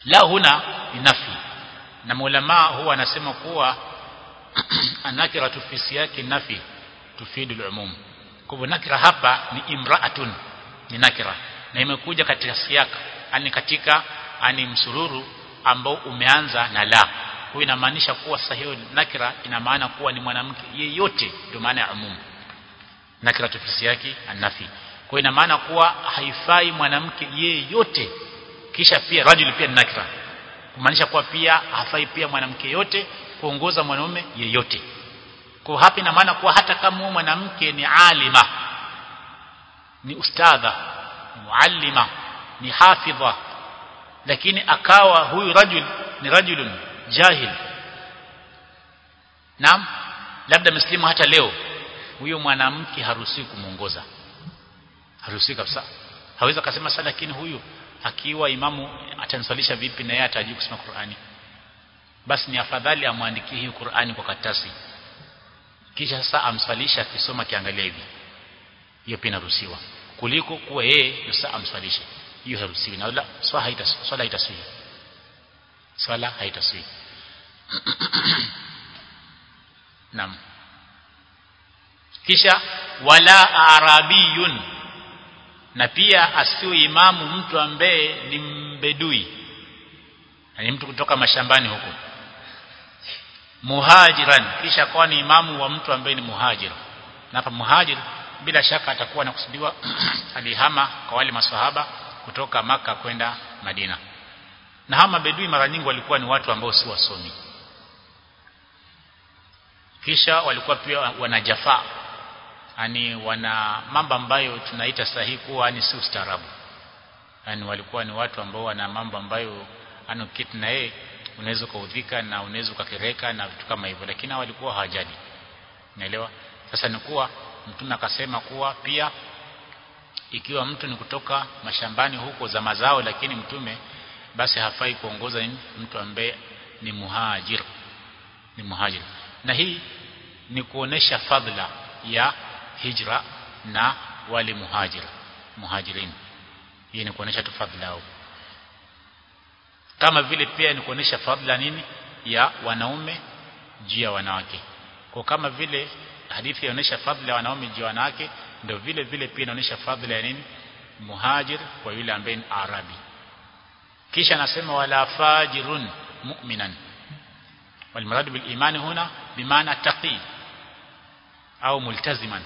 la huna ni nafi na maulama huwa anasema kuwa anakira fi siyaki nafi tufidu al-umum kwa hivyo nakira hapa ni imraatun ni nakira na imekuja katika siyaka yani katika ani msururu ambao umeanza na la kwa inamaanisha kuwa sahihi nakira ina maana kuwa ni mwanamke yeyote ndio maana ya umum nakira tufisi yake anafi kwa ina maana kuwa haifai mwanamke yeyote kisha pia rajul pia ni nakira kumaanisha kuwa pia hafai pia mwanamke yote kuongoza mwanaume yeyote kwa hapa ina maana kuwa hata kama mwanamke ni alima ni ustadha muallima ni hafidha lakini akawa huyu rajul ni rajulun jahil naam labda muslimu hata leo huyo mwanamke haruhusiwi kumuongoza haruhusiwi kabisa hawezi akasema sasa lakini huyu akiwa imamu atanisalisha vipi na yeye atajui kusoma Qur'ani basi ni afadhali amwandikie hii Qur'ani kwa katasi kisha sasa amsalisha akisoma kiangalia hivi hiyo pia inaruhusiwa kuliko kuwa yeye sasa amsalishe hiyo haruhusiwi na wala swala haitaswi swala haitaswi swala haitaswi Naam. Kisha wala arabiyun na pia asiwe imamu mtu ambaye ni mbedui ni mtu kutoka mashambani huko muhajiran kisha kwa ni imamu wa mtu ambaye ni muhajir na hapa muhajir bila shaka atakuwa anakusudiwa alihama kwa wale maswahaba kutoka maka kwenda Madina na hama bedui mara nyingi walikuwa ni watu ambao si wasomi kisha walikuwa pia wanajafa yani wana mambo ambayo tunaita sahihi kuwa ni si ustaarabu yani walikuwa ni watu ambao wana mambo ambayo anokiti na yeye unaweza kuudhika na unaweza ukakereka na vitu kama hivyo lakini walikuwa hawajali naelewa sasa ni kuwa mtume akasema kuwa pia ikiwa mtu ni kutoka mashambani huko za mazao lakini mtume basi hafai kuongoza mtu ambaye ni muhajir ni muhajir na hii ni kuonesha fadhila ya hijra na wale muhajir muhajirin hii ni kuonesha tu fadhila yao kama vile pia ni kuonesha fadhila nini ya wanaume juu ya wanawake kwa kama vile hadithi inaonyesha fadhila ya wanaume juu ya wanawake ndio vile vile pia inaonyesha fadhila ya nini muhajir kwa yule ambaye ni arabi kisha anasema wala fajirun mu'minan والمراد بالإيمان هنا بمعنى تقي أو ملتزما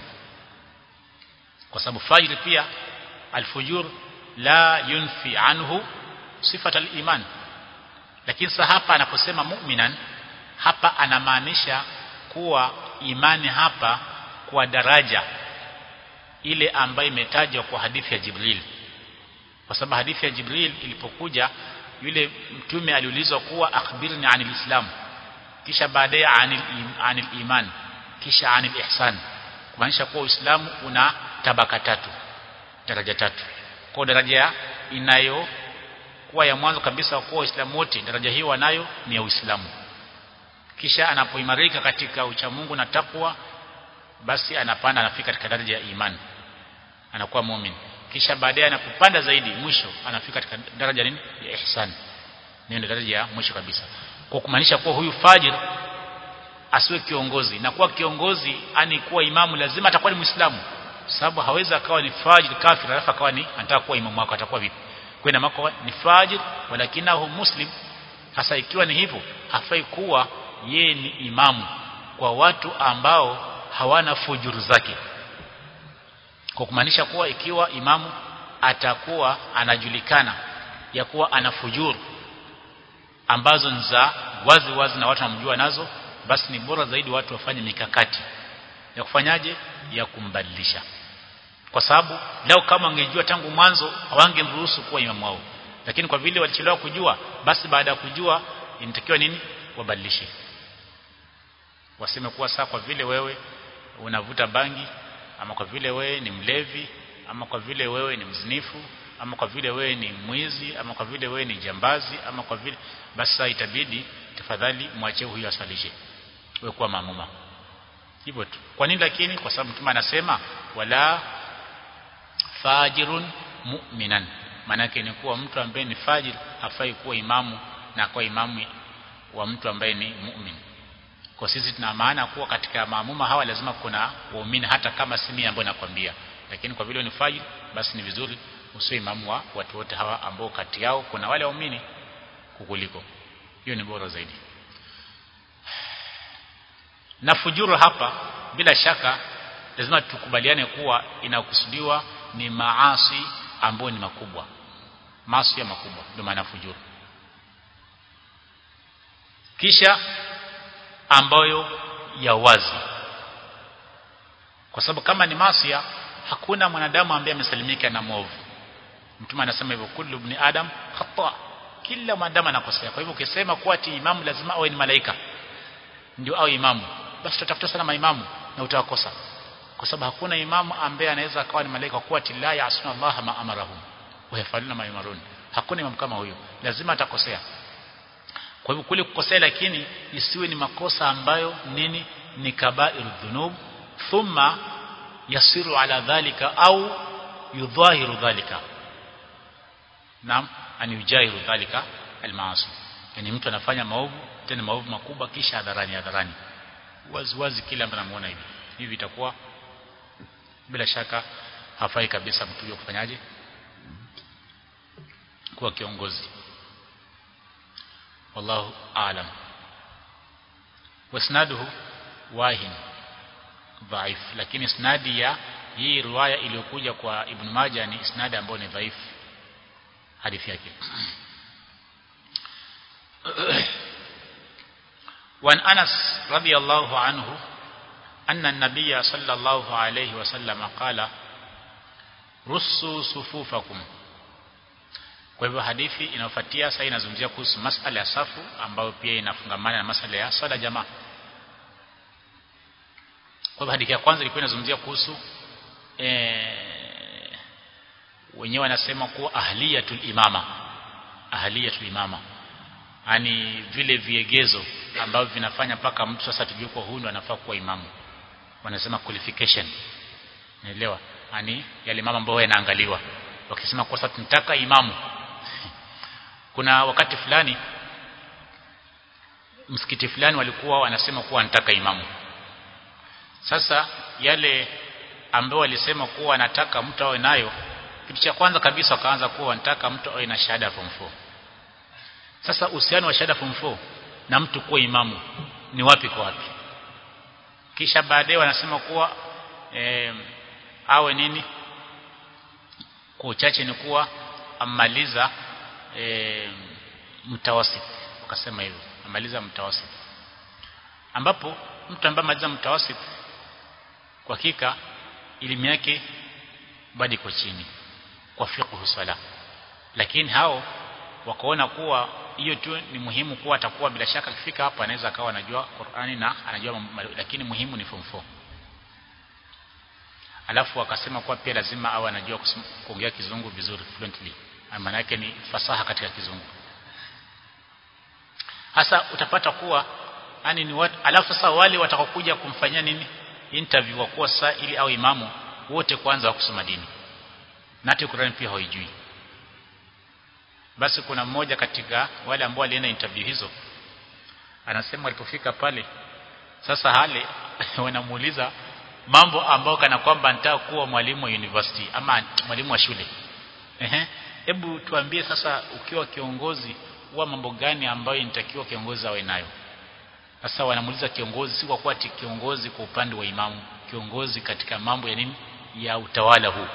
وسبب فاجر pia الفجور لا ينفي عنه صفة الإيمان lakini sasa hapa anaposema mu'minan hapa anamaanisha kuwa imani hapa kwa daraja ile ambayo imetajwa kwa hadithi ya Jibril kwa sababu hadithi ya Jibril ilipokuja yule mtume aliulizwa kuwa akhbirni anil islam kisha baadaye anil, anil iman kisha anil ihsan kumaanisha kuwa Uislamu una tabaka tatu daraja tatu kwa daraja inayo kuwa ya mwanzo kabisa kuwa Waislamu wote daraja hiyo wanayo ni ya Uislamu kisha anapoimarika katika uchamungu na takwa basi anapanda anafika katika daraja ya iman anakuwa muumini kisha baadaye anapopanda zaidi mwisho anafika katika daraja nini ya ihsan ndio daraja ya mwisho kabisa kwa kumaanisha kuwa huyu fajir asiwe kiongozi na kuwa kiongozi ani kuwa imamu lazima atakuwa ni muislamu sababu hawezi akawa ni fajir kafir alafu akawa ni anataka kuwa imamu wako atakuwa vipi kwa ina maana ni fajir walakinahu muslim hasa ikiwa ni hivyo hafai kuwa yeye ni imamu kwa watu ambao hawana fujuru zake kwa kumaanisha kuwa ikiwa imamu atakuwa anajulikana ya kuwa ana fujuru ambazo ni za wazi wazi na watu wanamjua nazo basi ni bora zaidi watu wafanye mikakati ya kufanyaje ya kumbadilisha kwa sababu leo kama wangejua tangu mwanzo hawangemruhusu kuwa imamu wao lakini kwa vile walichelewa kujua basi baada ya kujua inatakiwa nini wabadilishe waseme kuwa saa kwa vile wewe unavuta bangi ama kwa vile wewe ni mlevi ama kwa vile wewe ni mzinifu ama kwa vile wewe ni mwizi ama kwa vile wewe ni jambazi ama kwa vile basi saa itabidi tafadhali mwache huyo asalishe wewe kuwa maamuma hivyo tu kwa nini lakini kwa sababu mtume anasema wala fajirun mu'minan maanake ni kuwa mtu ambaye ni fajir hafai kuwa imamu na kuwa imamu wa mtu ambaye ni mu'min kwa sisi tuna maana kuwa katika maamuma hawa lazima kuna waumini hata kama si mimi ambaye nakwambia lakini kwa vile ni fajir basi ni vizuri usiwe imamu wa watu wote hawa ambao kati yao kuna wale waumini kukuliko hiyo ni bora zaidi na fujuru hapa bila shaka lazima tukubaliane kuwa inakusudiwa ni maasi ambayo ni makubwa maasi ya makubwa ndio maana fujuru kisha ambayo ya wazi kwa sababu kama ni maasi hakuna mwanadamu ambaye amesalimika na mwovu mtume anasema hivyo kullu ibn adam khata kila mwanadamu anakosea kwa hivyo ukisema kuwa ati imamu lazima awe ni malaika ndio awe imamu basi tutafuta sana maimamu na utawakosa kwa sababu hakuna imamu ambaye anaweza akawa ni malaika kuwa ati la yasuna Allah ma amarahum wa yafaluna ma yamarun hakuna imamu kama huyo lazima atakosea kwa hivyo kule kukosea lakini isiwe ni makosa ambayo nini ni kabairu dhunub thumma yasiru ala dhalika au yudhahiru dhalika naam an yujahiru dhalika almaasi yani mtu anafanya maovu tena maovu makubwa kisha hadharani hadharani wazi wazi kila mtu anamuona hivi hivi itakuwa bila shaka hafai kabisa mtu huyo kufanyaje kuwa kiongozi wallahu aalam wasnaduhu wahin dhaif lakini isnadi ya hii riwaya iliyokuja kwa ibn Majah ni isnadi ambayo ni dhaifu hadithi yake وعن أنس رضي الله عنه أن النبي صلى الله عليه وسلم قال رصوا صفوفكم kwa hivyo hadithi inayofuatia sasa inazungumzia kuhusu masala ya safu ambayo pia inafungamana na masala ya swala jamaa kwa hivyo hadithi ya kwanza ilikuwa inazungumzia kuhusu eh wenyewe wanasema kuwa ahliyatul imama ahliyatul imama yani vile viegezo ambavyo vinafanya mpaka mtu sasa tujue kwa huyu ndo anafaa kuwa imamu wanasema qualification naelewa yani yale mama ambao yanaangaliwa wakisema kwa sasa tunataka imamu kuna wakati fulani msikiti fulani walikuwa wanasema kuwa wanataka imamu sasa yale ambao walisema kuwa wanataka mtu awe nayo kitu cha kwanza kabisa wakaanza kuwa wanataka mtu awe na shahada form 4 sasa uhusiano wa shahada form 4 na mtu kuwa imamu ni wapi kwa wapi kisha baadaye wanasema kuwa e, awe nini kwa uchache ni kuwa amaliza e, mtawasit wakasema hivyo amaliza mtawasit ambapo mtu ambaye amaliza mtawasit kwa hakika elimu yake bado iko chini kwa fiqh sala lakini hao wakaona kuwa hiyo tu ni muhimu kuwa atakuwa bila shaka akifika hapa anaweza akawa anajua Qur'ani na anajua lakini muhimu ni form 4 alafu akasema kuwa pia lazima awe anajua kuongea kizungu vizuri fluently maana yake ni fasaha katika kizungu hasa utapata kuwa yani ni watu alafu sasa wale watakokuja kumfanyia nini interview wa kuwa saa ili au imamu wote kwanza wa kusoma dini na hata Qur'an pia haijui basi kuna mmoja katika wale ambao walienda interview hizo anasema alipofika pale sasa hale wanamuuliza mambo ambayo kana kwamba anataka kuwa mwalimu wa university ama mwalimu wa shule ehe hebu tuambie sasa ukiwa kiongozi huwa mambo gani ambayo inatakiwa kiongozi awe nayo sasa wanamuuliza kiongozi si kwa kuwa kiongozi kwa upande wa imamu kiongozi katika mambo ya nini ya utawala huu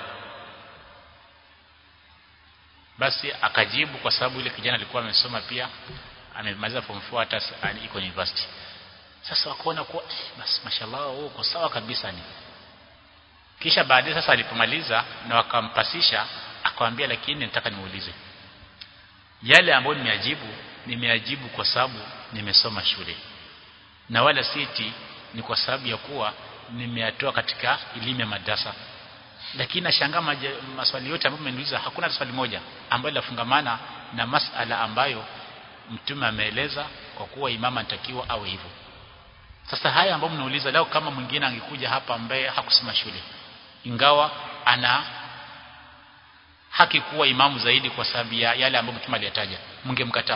basi akajibu kwa sababu ile kijana alikuwa amesoma pia amemaliza form 4 hata iko university sasa wakaona kuwa eh, basi mashallah wewe uko sawa kabisa ni kisha baadaye sasa alipomaliza na wakampasisha akamwambia lakini nataka niulize yale ambayo nimeajibu nimeajibu kwa sababu nimesoma shule na wala siti ni kwa sababu ya kuwa nimeyatoa katika elimu ya madrasa lakini nashangaa maswali yote ambayo mmeniuliza hakuna swali moja ambalo lafungamana na masala ambayo mtume ameeleza kwa kuwa imama anatakiwa awe hivyo sasa haya ambayo mnauliza leo kama mwingine angekuja hapa ambaye hakusoma shule ingawa ana haki kuwa imamu zaidi kwa sababu ya yale ambayo mtume aliyataja mngemkataa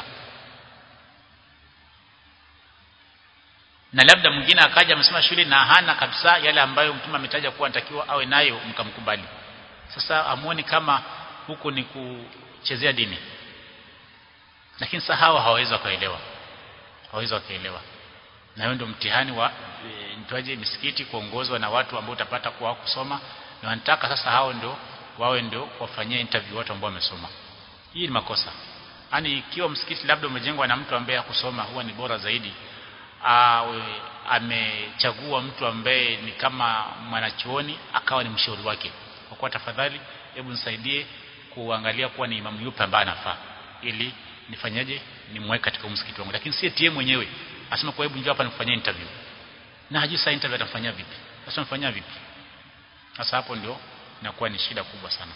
na labda mwingine akaja amesema shule na hana kabisa yale ambayo mtume ametaja kuwa anatakiwa awe nayo mkamkubali sasa amuoni kama huku ni kuchezea dini lakini sasa hawa hawawezi wakaelewa hawawezi wakaelewa na hiyo ndio mtihani wa e, mtwaje misikiti kuongozwa na watu ambao utapata kuwa kusoma na wanataka sasa hao ndio wawe ndio wafanyie interview watu ambao wamesoma hii ni makosa yani ikiwa msikiti labda umejengwa na mtu ambaye hakusoma huwa ni bora zaidi awe amechagua mtu ambaye ni kama mwanachuoni akawa ni mshauri wake kwa kuwa tafadhali hebu nisaidie kuangalia kuwa ni imamu yupi ambaye anafaa ili nifanyaje nimweke katika msikiti wangu lakini si tie mwenyewe asema kwa hebu njoo hapa nikufanyie interview na hajui saa interview atafanyia vipi sasa mfanyia vipi sasa hapo ndio inakuwa ni shida kubwa sana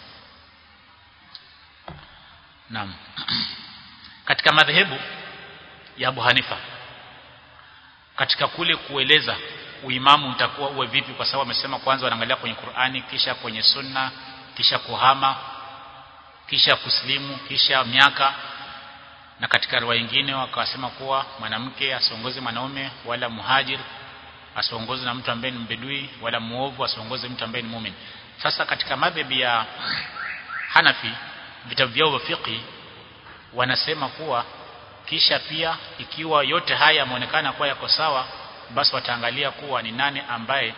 naam katika madhehebu ya Abu Hanifa katika kule kueleza uimamu utakuwa uwe vipi kwa sababu amesema kwanza wanaangalia kwenye Qur'ani kisha kwenye sunna kisha kuhama kisha kuslimu kisha miaka na katika riwaya nyingine wakasema kuwa mwanamke asiongoze mwanaume wala muhajir asiongoze na mtu ambaye ni mbedui wala muovu asiongoze mtu ambaye ni muumini sasa katika madhhabi ya Hanafi vitabu vyao vya fiqh wanasema kuwa kisha pia ikiwa yote haya yameonekana kuwa yako sawa basi wataangalia kuwa ni nane ambaye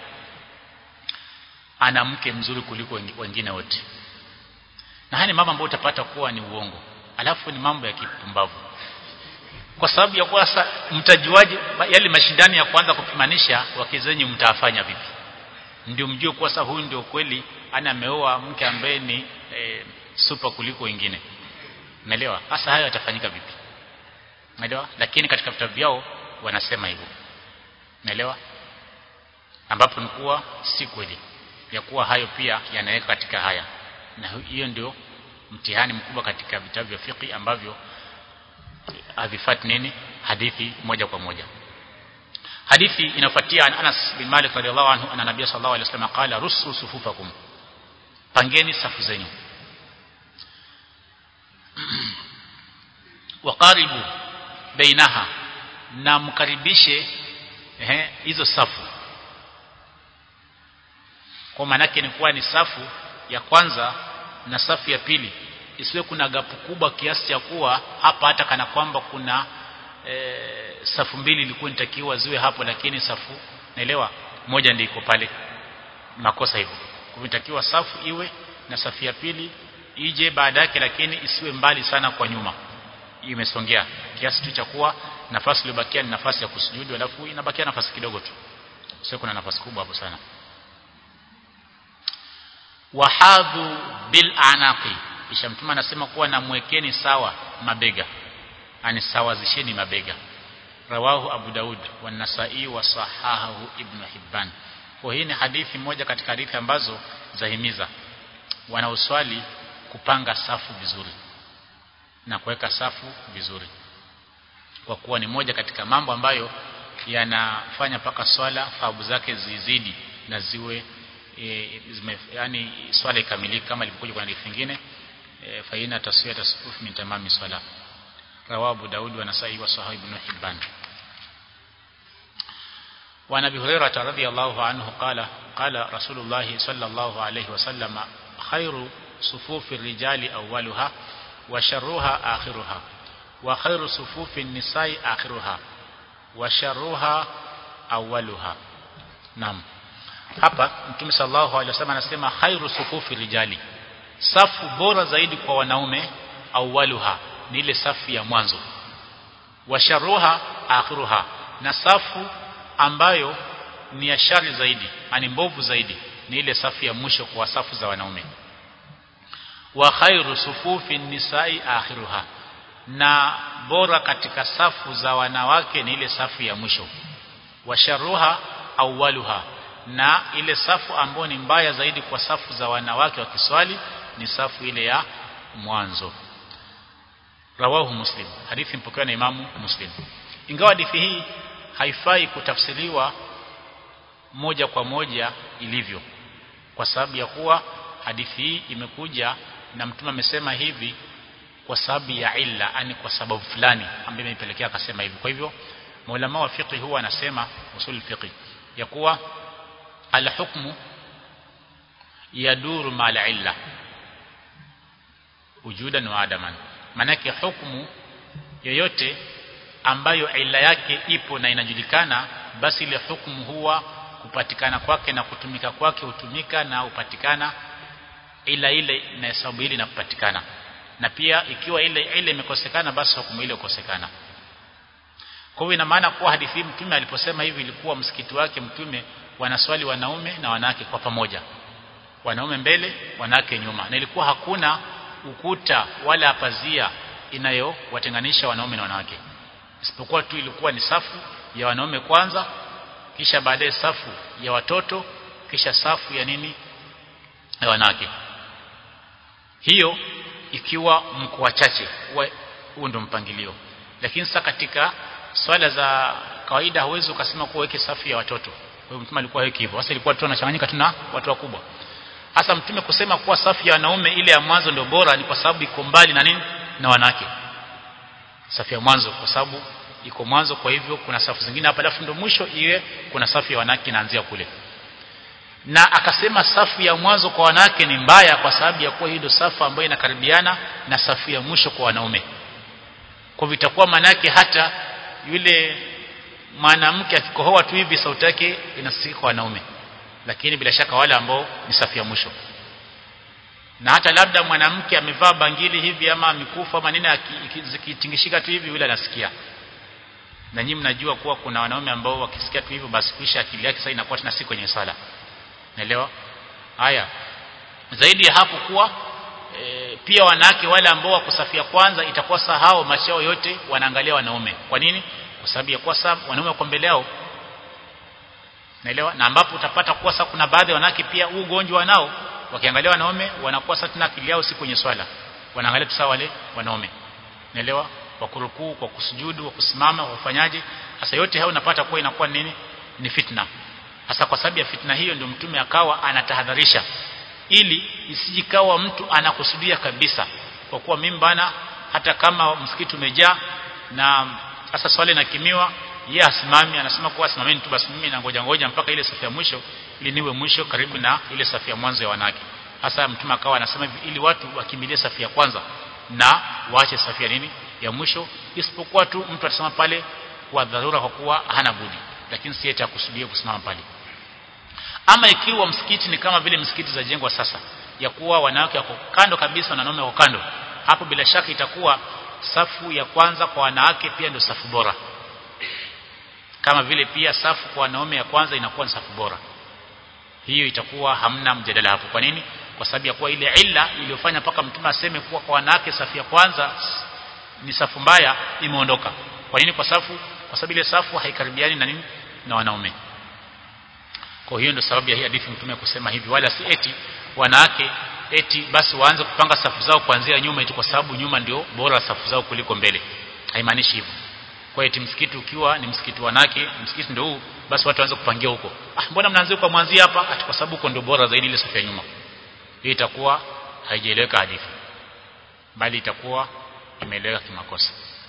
ana mke mzuri kuliko wengine wote na haya ni mambo ambayo utapata kuwa ni uongo alafu ni mambo ya kipumbavu kwa sababu ya kuwa sasa mtajuaje yale mashindano ya kwanza kupimanisha wakizenyi mtafanya vipi ndio mjue kuwa sasa huyu ndio kweli ana ameoa mke ambaye ni e, super kuliko wengine unaelewa hasa hayo yatafanyika vipi unaelewa lakini katika vitabu vyao wanasema hivyo unaelewa ambapo ni kuwa si kweli ya kuwa hayo pia yanaweka katika haya na hiyo ndio mtihani mkubwa katika vitabu vya fiqh ambavyo havifati nini hadithi moja kwa moja hadithi inafuatia an Anas bin Malik radhiallahu anhu anna nabiy sallallahu alaihi wasallam qala rusu sufufakum pangeni safu zenyu waqaribu bainaha na mkaribishe ehe hizo safu kwa maana yake ni kuwa ni safu ya kwanza na safu ya pili isiwe kuna gapu kubwa kiasi cha kuwa hapa hata kana kwamba kuna e, safu mbili ilikuwa inatakiwa ziwe hapo lakini safu naelewa moja ndio iko pale makosa hivyo kumetakiwa safu iwe na safu ya pili ije baada yake lakini isiwe mbali sana kwa nyuma imesongea kiasi tu cha kuwa nafasi iliyobakia ni nafasi ya kusujudu alafu inabakia nafasi kidogo tu sio kuna nafasi kubwa hapo sana wahadhu bil anaqi kisha mtume anasema kuwa namwekeni sawa mabega ani sawazisheni mabega rawahu abu daud wa nasai wa sahahu ibn hibban kwa hii ni hadithi moja katika hadithi ambazo zahimiza wanaoswali kupanga safu vizuri na kuweka safu vizuri kwa kuwa ni moja katika mambo ambayo yanafanya paka swala thawabu zake zizidi na ziwe e, zime, yani swala ikamilike kama ilivyokuja kwa hadithi nyingine e, fa ina taswiyat as-sufuf min tamami swala rawahu daud wa nasai wa sahih ibn hibban وعن ابي هريره رضي الله عنه قال قال رسول الله صلى الله عليه وسلم خير صفوف الرجال اولها وشرها آخرها وخير صفوف النساء آخرها وشرها أولها نعم hapa mtume sallallahu alaihi wasallam anasema khairu sufufi rijali safu bora zaidi kwa wanaume awaluha ni ile safu ya mwanzo washaruha akhiruha na safu ambayo ni ya shari zaidi ani mbovu zaidi ni ile safu ya mwisho kwa safu za wanaume wa khairu sufufi nisai akhiruha na bora katika safu za wanawake ni ile safu ya mwisho wa sharuha awwaluha na ile safu ambayo ni mbaya zaidi kwa safu za wanawake wa kiswali ni safu ile ya mwanzo rawahu muslim hadithi mpokewa na imamu muslim ingawa hadithi hii haifai kutafsiriwa moja kwa moja ilivyo kwa sababu ya kuwa hadithi hii imekuja na mtume amesema hivi kwa sababu ya illa yani kwa sababu fulani ambayo imepelekea akasema hivi kwa hivyo maulama wa fiqh huwa anasema usul fiqh ya kuwa alhukmu yaduru mal illa wujudan wa adaman manake hukumu yoyote ambayo illa yake ipo na inajulikana basi ile hukumu huwa kupatikana kwake na kutumika kwake hutumika na upatikana ila ile na sababu ile inapatikana na pia ikiwa ile ile imekosekana basi hukumu ile ukosekana kwa hiyo ina maana kuwa hadithi mtume aliposema hivi ilikuwa msikiti wake mtume wanaswali wanaume na wanawake kwa pamoja wanaume mbele wanawake nyuma na ilikuwa hakuna ukuta wala pazia inayowatenganisha wanaume na wanawake isipokuwa tu ilikuwa ni safu ya wanaume kwanza kisha baadaye safu ya watoto kisha safu ya nini ya wanawake hiyo ikiwa mko wachache huo ndio mpangilio lakini sasa katika swala za kawaida huwezi ukasema kuwa weke safu ya watoto kwa hiyo mtume alikuwa weki hivyo sasa ilikuwa tu anachanganyika tuna watu wakubwa hasa mtume kusema kuwa safu ya wanaume ile ya mwanzo ndio bora ni kwa sababu iko mbali na nini na wanawake safu ya mwanzo kwa sababu iko mwanzo kwa hivyo kuna safu zingine hapa alafu ndio mwisho iwe kuna safu ya wanawake inaanzia kule na akasema safu ya mwanzo kwa wanawake ni mbaya kwa sababu ya kuwa hii ndio safu ambayo inakaribiana na safu ya mwisho kwa wanaume kwa vitakuwa manake hata yule mwanamke akikohoa tu hivi sauti yake inasikika kwa wanaume lakini bila shaka wale ambao ni safu ya mwisho na hata labda mwanamke amevaa bangili hivi ama mikufu ama nini zikitingishika tu hivi yule anasikia na nyinyi mnajua kuwa kuna wanaume ambao wakisikia tu hivyo basi kisha akili yake sasa inakuwa tena si kwenye sala naelewa haya zaidi ya hapo kuwa e, pia wanawake wale ambao wako safu ya kwanza itakuwa sahau machao yote wanaangalia wanaume kwa nini kwa sababu ya kuwa sasa wanaume wako mbele yao naelewa na ambapo utapata kuwa sasa kuna baadhi ya wanawake pia huu ugonjwa wanao wakiangalia wanaume wanakuwa sasa tena akili yao si kwenye swala wanaangalia tu sawa wale wanaume naelewa kwa kurukuu kwa kusujudu kwa kusimama kwa kufanyaje sasa yote hayo unapata kuwa inakuwa nini ni fitna hasa kwa sababu ya fitna hiyo ndio mtume akawa anatahadharisha ili isijikawa mtu anakusudia kabisa kwa kuwa mimi bana hata kama msikiti umejaa na sasa swali nakimiwa yeye asimami anasema kuwa simameni tu basi mimi nangoja ngoja mpaka ile safu ya mwisho ili niwe mwisho karibu na ile safu ya mwanzo ya wanawake hasa mtume akawa anasema hivi ili watu wakimbilie safu ya kwanza na waache safu ya nini ya mwisho isipokuwa tu mtu atasema pale kwa dharura kwa kuwa hana budi lakini si eti akusudia kusimama pale ama ikiwa msikiti ni kama vile msikiti za jengwa sasa ya kuwa wanawake wako kando kabisa na wanaume wako kando hapo bila shaka itakuwa safu ya kwanza kwa wanawake pia ndio safu bora kama vile pia safu kwa wanaume ya kwanza inakuwa ni safu bora hiyo itakuwa hamna mjadala hapo kwa nini kwa sababu ya kuwa ile illa iliyofanya mpaka mtume aseme kuwa kwa wanawake safu ya kwanza ni safu mbaya imeondoka kwa nini kwa safu kwa sababu ile safu haikaribiani na nini na wanaume kwa hiyo ndio sababu ya hii hadithi mtume kusema hivi wala si eti wanawake eti basi waanze kupanga safu zao kuanzia nyuma eti kwa sababu nyuma ndio bora safu zao kuliko mbele haimaanishi hivyo kwa eti msikiti ukiwa ni msikiti wanawake msikiti ndio huu basi watu waanze kupangia huko ah mbona mnaanza kwa mwanzia hapa ati kwa sababu huko ndio bora zaidi ile safu ya nyuma hii itakuwa haijaeleweka hadithi bali itakuwa imeeleweka kimakosa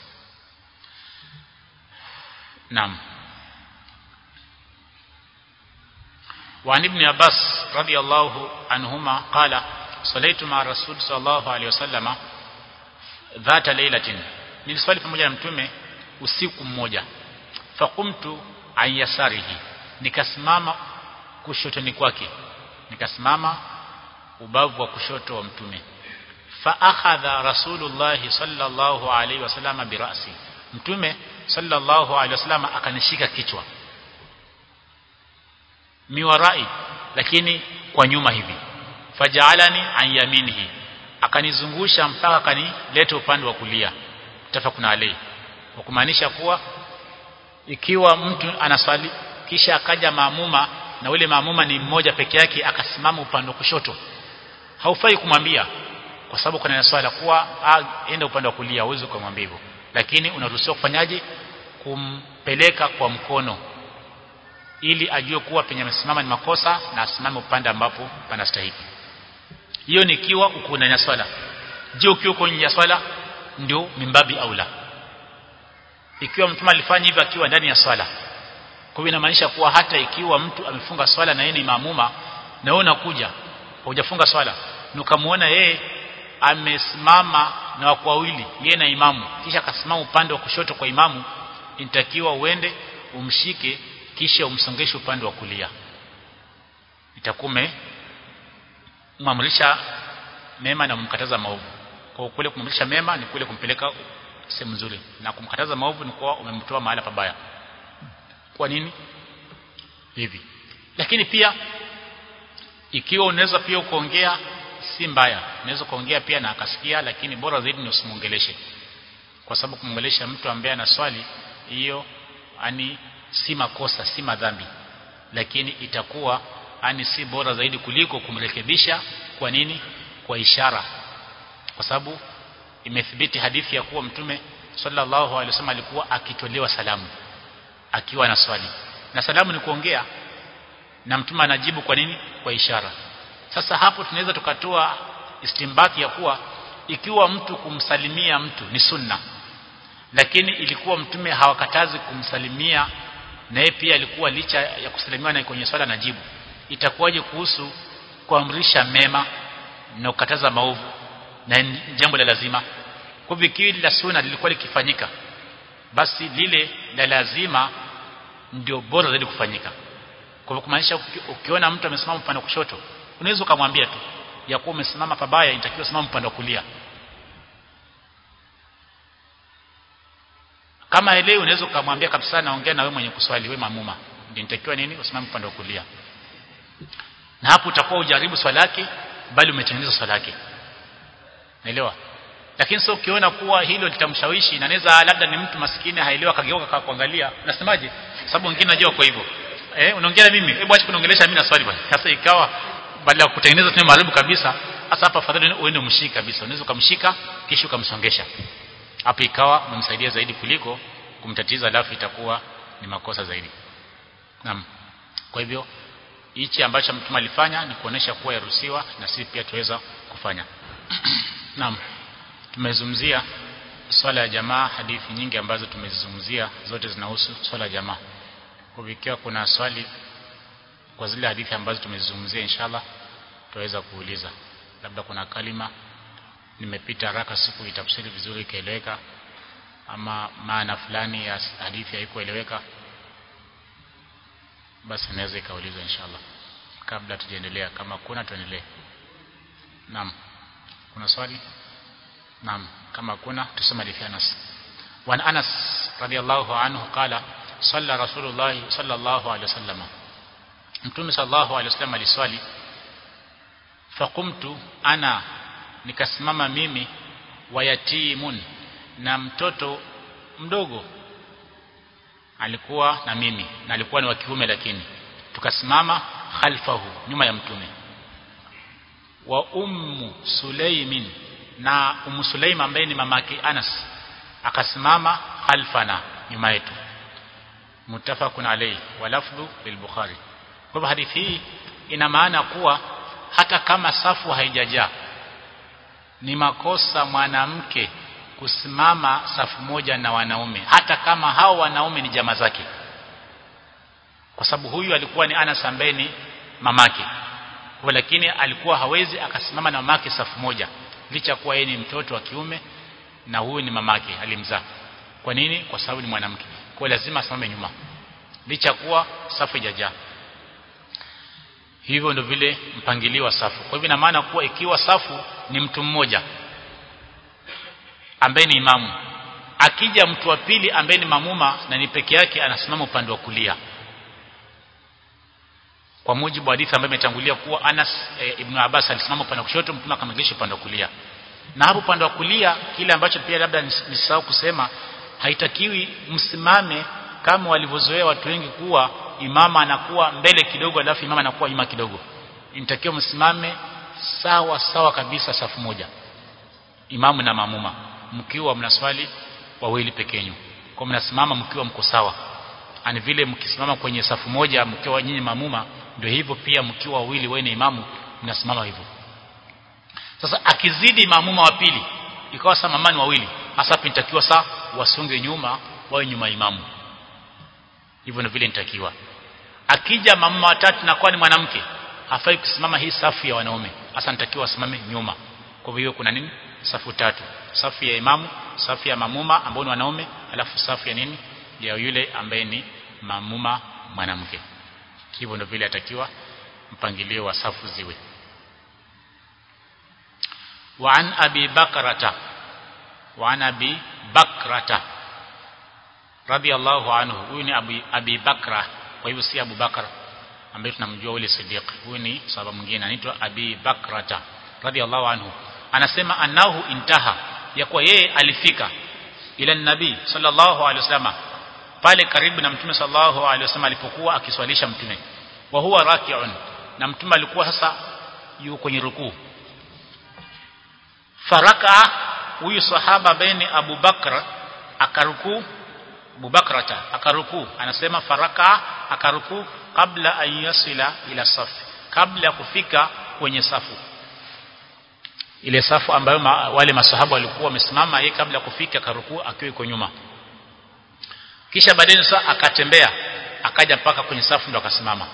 naam وعن ابن عباس رضي الله عنهما قال صليت مع الرسول صلى الله عليه وسلم ذات ليلة niliswali pamoja na mtume usiku mmoja faqumtu an yasarihi nikasimama kushotoni kwake nikasimama ubavu wa kushoto wa mtume fa akhadha rasulullah sallallahu alaihi wasallam birasi mtume sallallahu alaihi wasallam akanishika kichwa miwarai lakini kwa nyuma hivi fajaalani an yaminihi akanizungusha mpaka akanileta upande wa kulia tafakuna alai kwa kumaanisha kuwa ikiwa mtu anaswali kisha akaja maamuma na ule maamuma ni mmoja peke yake akasimama upande wa kushoto haufai kumwambia kwa sababu kuna swala kuwa enda upande wa kulia uweze kumwambia hivyo lakini unaruhusiwa kufanyaje kumpeleka kwa mkono ili ajue kuwa penye amesimama ni makosa na asimame upande ambapo panastahili hiyo ni ikiwa uko ndani ya swala je ukiwa uko nje ya swala ndio mimbabi aula ikiwa mtume alifanya hivyo akiwa ndani ya swala kwa hiyo inamaanisha kuwa hata ikiwa mtu amefunga swala na yeye ni maamuma na wewe unakuja hujafunga swala na ukamuona yeye amesimama na wako wawili yeye na imamu kisha akasimama upande wa kushoto kwa imamu inatakiwa uende umshike kisha umsongeshe upande wa kulia itakume umamrisha mema na umkataza maovu kwa kule kumamrisha mema ni kule kumpeleka sehemu nzuri na kumkataza maovu ni kwa umemtoa mahala pabaya kwa nini hivi lakini pia ikiwa unaweza pia kuongea si mbaya unaweza kuongea pia na akasikia lakini bora zaidi ni usimuongeleshe kwa sababu kumwongelesha mtu ambaye ana swali hiyo ani si makosa si madhambi lakini itakuwa ani si bora zaidi kuliko kumrekebisha kwa nini kwa ishara kwa sababu imethibiti hadithi ya kuwa mtume sallallahu alaihi wasallam alikuwa akitolewa salamu akiwa na swali na salamu ni kuongea na mtume anajibu kwa nini kwa ishara sasa hapo tunaweza tukatoa istimbati ya kuwa ikiwa mtu kumsalimia mtu ni sunna lakini ilikuwa mtume hawakatazi kumsalimia na yeye pia alikuwa licha ya kusalimiwa na kwenye swala najibu itakuwaje kuhusu kuamrisha mema na kukataza maovu na jambo la lazima kwa hivyo ikiwa la sunna lilikuwa likifanyika basi lile la lazima ndio bora zaidi kufanyika kwa hivyo kumaanisha ukiona mtu amesimama upande wa kushoto unaweza ukamwambia tu ya kuwa umesimama pabaya inatakiwa simama upande wa kulia kama elewi unaweza ukamwambia kabisa naongea na wewe mwenye kuswali wewe mamuma ndio inatakiwa nini usimame upande wa kulia na hapo utakuwa ujaribu swala yake bali umetengeneza swala yake naelewa lakini sio ukiona kuwa hilo litamshawishi na naweza labda ni mtu maskini haelewa kageuka kwa kuangalia nasemaje sababu wengine najua kwa hivyo eh unaongea na mimi hebu acha kuniongelesha mimi na swali bwana sasa ikawa badala ya kutengeneza tena maharibu kabisa hasa hapa afadhali uende umshike kabisa unaweza ukamshika kisha ukamsongesha hapo ikawa umemsaidia zaidi kuliko kumtatiza alafu itakuwa ni makosa zaidi naam kwa hivyo hichi ambacho mtume alifanya ni kuonesha kuwa yaruhusiwa na sisi pia tuweza kufanya naam tumezungumzia swala ya jamaa hadithi nyingi ambazo tumezizungumzia zote zinahusu swala ya jamaa kwa ikiwa kuna swali kwa zile hadithi ambazo tumezizungumzia inshallah tutaweza kuuliza labda kuna kalima nimepita haraka siku itafsiri vizuri ikaeleweka ama maana fulani ya hadithi haikueleweka basi naweza ikaulizwa inshallah kabla tujaendelea kama kuna tuendelee naam kuna swali naam kama kuna tuseme hadithi ya Anas wa Anas radiyallahu anhu qala salla rasulullah sallallahu alaihi wasallam mtume sallallahu alaihi wasallam aliswali faqumtu ana nikasimama mimi wayatimun na mtoto mdogo alikuwa na mimi na alikuwa ni wa kiume lakini tukasimama khalfahu nyuma ya mtume wa ummu sulaimin na ummu sulaim ambaye ni mamake Anas akasimama khalfana nyuma yetu mutafaqun alayhi wa lafdhu lil-Bukhari kwa hadithi hii ina maana kuwa hata kama safu haijajaa ni makosa mwanamke kusimama safu moja na wanaume hata kama hao wanaume ni jamaa zake kwa sababu huyu alikuwa ni Anas ambaye ni mamake kwa lakini alikuwa hawezi akasimama na mamake safu moja licha kuwa yeye ni mtoto wa kiume na huyu ni mamake alimzaa kwa nini kwa sababu ni mwanamke kwa lazima asimame nyuma licha kuwa safu haijajaa hivyo ndio vile mpangilio wa safu kwa hivyo ina maana kuwa ikiwa safu ni mtu mmoja ambaye ni imamu akija mtu wa pili ambaye ni mamuma na ni peke yake anasimama upande wa kulia kwa mujibu wa hadithi ambayo imetangulia kuwa Anas e, ibn Abbas alisimama upande wa kushoto mtume akamrejesha upande wa kulia na hapo upande wa kulia kile ambacho pia labda nisahau kusema haitakiwi msimame kama walivyozoea watu wengi kuwa imama anakuwa mbele kidogo alafu imama anakuwa nyuma kidogo inatakiwa msimame sawa sawa kabisa safu moja imamu na mamuma mkiwa mnaswali wawili pekenyu kwa mnasimama mkiwa mko sawa ani vile mkisimama kwenye safu moja mkiwa nyinyi mamuma ndio hivyo pia mkiwa wawili wewe ni imamu mnasimama hivyo sasa akizidi maamuma wa pili ikawa saa mamani wawili hasa pintakiwa saa wasonge nyuma wawe nyuma imamu hivyo ndio vile nitakiwa akija mamuma watatu na kwa ni mwanamke hafai kusimama hii safu ya wanaume hasa nitakiwa asimame nyuma kwa hivyo kuna nini safu tatu safu ya imamu safu ya mamuma ambao ni wanaume alafu safu ya nini ya yule ambaye ni mamuma mwanamke hivyo ndio vile atakiwa mpangilio wa safu ziwe وعن أبي بكرة وعن أبي بكرة رضي الله عنه huyu ni Abi, Abi Bakra kwa hivyo si Abu Bakar ambaye tunamjua ule Siddiq huyu ni sahaba mwingine anaitwa Abi Bakrata radhiallahu anhu anasema annahu intaha ya kuwa yeye alifika ila nabii sallallahu alaihi wasallam pale karibu na mtume sallallahu alaihi wasallam alipokuwa akiswalisha mtume wa huwa raki'un na mtume alikuwa sasa yuko kwenye rukuu faraka huyu sahaba baini Abu Bakr akaruku Abu Bakrata akaruku anasema faraka akaruku kabla an yasila ila safu kabla ya kufika kwenye safu ile safu ambayo ma, wale masahaba walikuwa wamesimama yeye kabla ya kufika akaruku akiwa yuko nyuma kisha baadaye sasa akatembea akaja mpaka kwenye safu ndo akasimama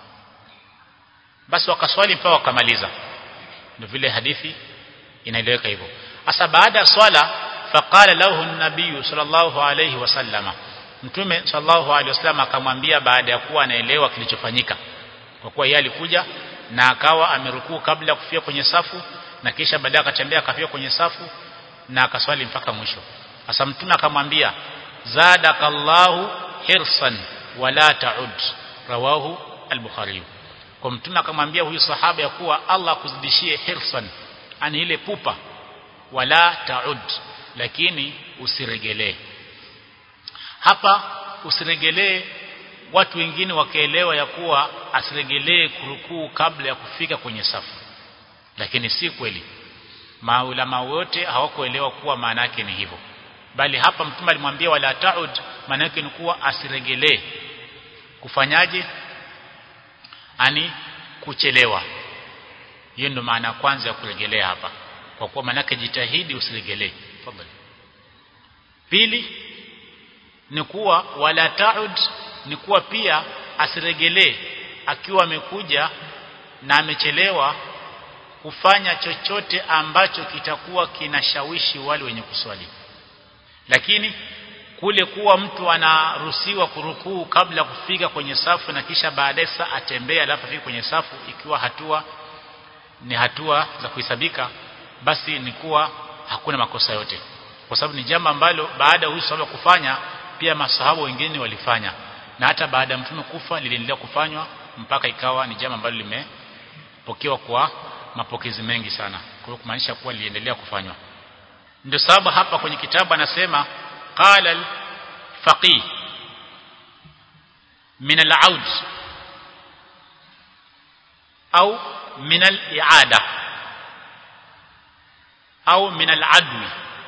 basi wakaswali mpaka wakamaliza ndio vile hadithi inaeleweka hivyo hasa baada ya swala faqala lahu an-nabiy sallallahu alayhi wasallama mtume sallallahu alayhi wasallam akamwambia baada ya kuwa anaelewa kilichofanyika kwa kuwa yeye alikuja na akawa amerukuu kabla ya kufika kwenye safu na kisha baadaye akatembea akafika kwenye safu na akaswali mpaka mwisho hasa mtume akamwambia zadakallahu hirsan wala ta'ud rawahu al-bukhari kwa mtume akamwambia huyu sahaba ya kuwa Allah akuzidishie hirsan ani ile pupa wala taud lakini usiregelee hapa usiregelee watu wengine wakaelewa ya kuwa asiregelee kurukuu kabla ya kufika kwenye safu lakini si kweli maulama wote hawakuelewa kuwa maana yake ni hivyo bali hapa mtume alimwambia wala taud maana yake ni kuwa asiregelee kufanyaje ani kuchelewa hiyo ndio maana ya kwanza ya kurejelea hapa kwa kuwa manake jitahidi usiregelee tafadhali pili ni kuwa wala taud ni kuwa pia asiregelee akiwa amekuja na amechelewa kufanya chochote ambacho kitakuwa kinashawishi wale wenye kuswali lakini kule kuwa mtu anaruhusiwa kurukuu kabla kufika kwenye safu na kisha baadaye saa atembee alafu afike kwenye safu ikiwa hatua ni hatua za kuhesabika basi ni kuwa hakuna makosa yote kwa sababu ni jambo ambalo baada ya huyu sahaba kufanya pia masahaba wengine walifanya na hata baada ya mtume kufa liliendelea kufanywa mpaka ikawa ni jambo ambalo limepokewa kwa mapokezi mengi sana kwa hiyo kumaanisha kuwa liliendelea kufanywa ndio sababu hapa kwenye kitabu anasema qala al-faqih min al-aud au min al-i'ada au min al-adwi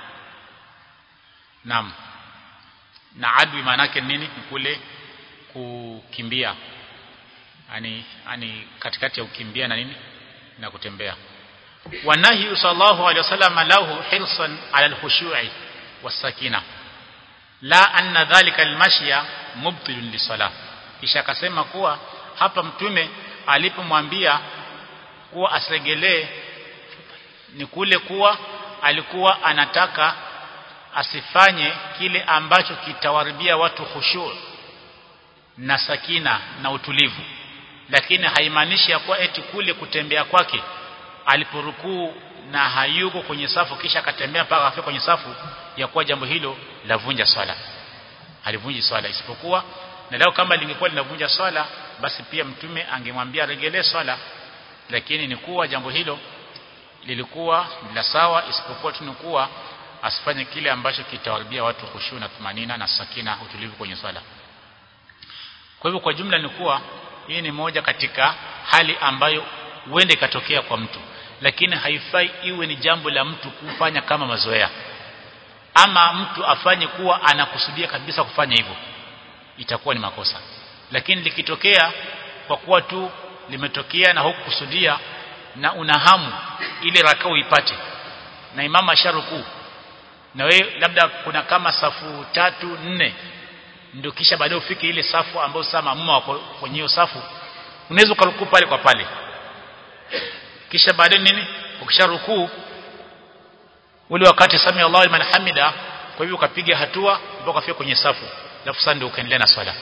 naam na adwi maana yake nini ni kule kukimbia yani yani katikati ya ukimbia na nini na kutembea wanahi sallallahu alaihi wasallam lahu hirsan ala al-khushu'i was-sakina la anna dhalika al-mashya mubtilun lisalah kisha akasema kuwa hapa mtume alipomwambia kuwa asiregelee ni kule kuwa alikuwa anataka asifanye kile ambacho kitawaribia watu khushu na sakina na utulivu lakini haimaanishi ya kuwa eti kule kutembea kwake aliporukuu na hayuko kwenye safu kisha akatembea mpaka afika kwenye safu ya kuwa jambo hilo lavunja swala halivunji swala isipokuwa na leo kama lingekuwa linavunja swala basi pia mtume angemwambia regelee swala lakini ni kuwa jambo hilo lilikuwa la sawa isipokuwa tu kuwa asifanye kile ambacho kitawaribia watu khushu na tumanina na sakina utulivu kwenye swala kwa hivyo kwa jumla ni kuwa hii ni moja katika hali ambayo huende ikatokea kwa mtu lakini haifai iwe ni jambo la mtu kufanya kama mazoea ama mtu afanye kuwa anakusudia kabisa kufanya hivyo itakuwa ni makosa lakini likitokea kwa kuwa tu limetokea na hukukusudia na una hamu ile raka uipate na imama asharukuu na wewe labda kuna kama safu tatu nne ndio kisha baadaye ufike ile safu ambayo sasa maamuma wako kwenye hiyo safu unaweza ukarukuu pale kwa pale kisha baadaye nini ukisharukuu ule wakati sami Allahu liman hamida kwa hivyo ukapiga hatua mpaka ukafika kwenye safu alafu sasa ndio ukaendelea na swala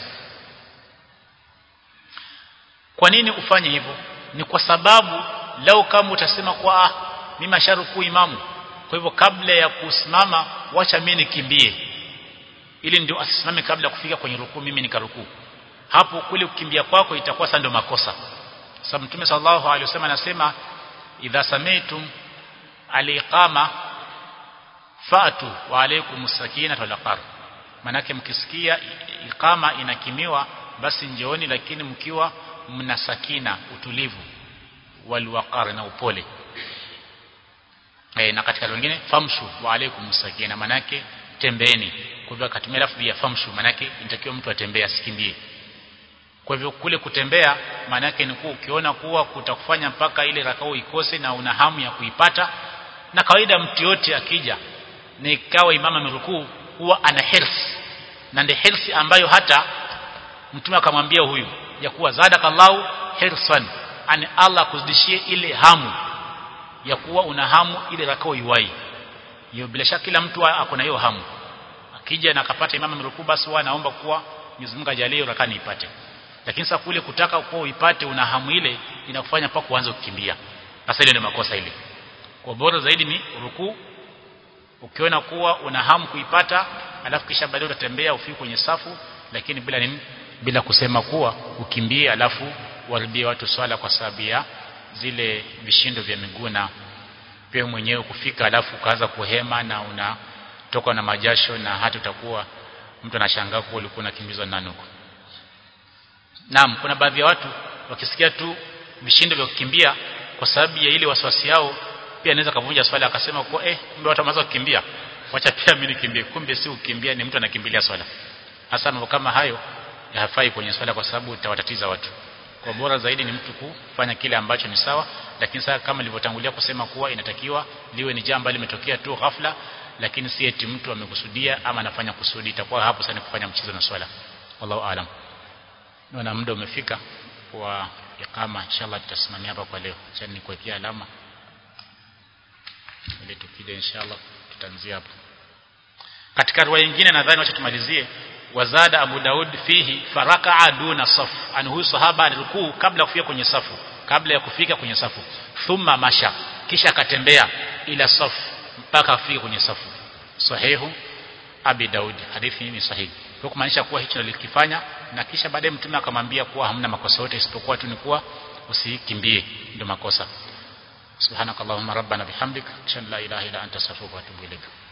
kwa nini ufanye hivyo ni kwa sababu lau kama utasema kwa ah mimi asharuku imamu kwa hivyo kabla ya kusimama wacha mimi nikimbie ili ndio asisimame kabla ya kufika kwenye rukuu mimi nikaruku hapo kule kukimbia kwako itakuwa sasa ndio makosa sababu mtume sallallahu alaihi wasallam anasema idha samaitum aliqama fatu wa alaykum sakina wal qar manake mkisikia iqama inakimiwa basi njooni lakini mkiwa mna sakina utulivu wal na upole e, na katika wengine famshu wa alaykum sakina manake tembeeni kwa hivyo akatumia lafzi ya famshu manake inatakiwa mtu atembee asikimbie kwa hivyo kule kutembea maana yake ni kuwa ukiona kuwa kutakufanya mpaka ile rakao ikose na una hamu ya kuipata na kawaida mtu yote akija na ikawa imama amerukuu huwa ana hirs na ndio hirsi ambayo hata mtume akamwambia huyu ya kuwa zadakallahu hirsan ani Allah kuzidishie ile hamu ya kuwa una hamu ile rakao iwai hiyo bila shaka kila mtu ako na hiyo hamu akija na akapata imama amerukuu basi huwa anaomba kuwa Mwenyezi Mungu ajalie rakaa niipate lakini sasa kule kutaka kuwa uipate una hamu ile inakufanya mpaka uanze kukimbia sasa ile ni makosa ile kwa bora zaidi ni rukuu ukiona kuwa una hamu kuipata alafu kisha baadaye utatembea ufike kwenye safu lakini bila nini bila kusema kuwa ukimbie alafu waribie watu swala kwa sababu ya zile vishindo vya miguu na pia mwenyewe kufika alafu ukaanza kuhema na unatoka na majasho na hata utakuwa mtu anashangaa kuwa ulikuwa unakimbizwa nani huko Naam, kuna baadhi ya watu wakisikia tu vishindo vya kukimbia kwa sababu ya ile wasiwasi yao pia anaweza kavunja swala akasema kwa eh kumbe watu wameanza kukimbia wacha pia mimi nikimbie kumbe si ukimbia ni mtu anakimbilia swala hasa mambo kama hayo hayafai kwenye swala kwa sababu utawatatiza watu kwa bora zaidi ni mtu kufanya kile ambacho ni sawa lakini sasa kama nilivyotangulia kusema kuwa inatakiwa liwe ni jambo limetokea tu ghafla lakini si eti mtu amekusudia ama anafanya kusudi itakuwa hapo sana kufanya mchezo na swala wallahu aalam naona muda umefika wa ikama inshallah tutasimamia hapa kwa leo acha nikuwekea alama ili tukija inshallah tutaanzia hapo katika riwaya nyingine nadhani wacha tumalizie wazada Abu Daud fihi faraka'a duna saf an huyu sahaba alikuu kabla kufika kwenye safu kabla ya kufika kwenye safu thumma masha kisha akatembea ila safu mpaka afike kwenye safu sahihu Abi Daud hadithi hii ni sahihi kwa kumaanisha kuwa hicho alikifanya na kisha baadaye mtume akamwambia kuwa hamna makosa yote isipokuwa tu ni kuwa usikimbie ndio makosa subhanakallahumma rabbana bihamdik shan la ilaha illa anta astaghfiruka wa atubu ilaik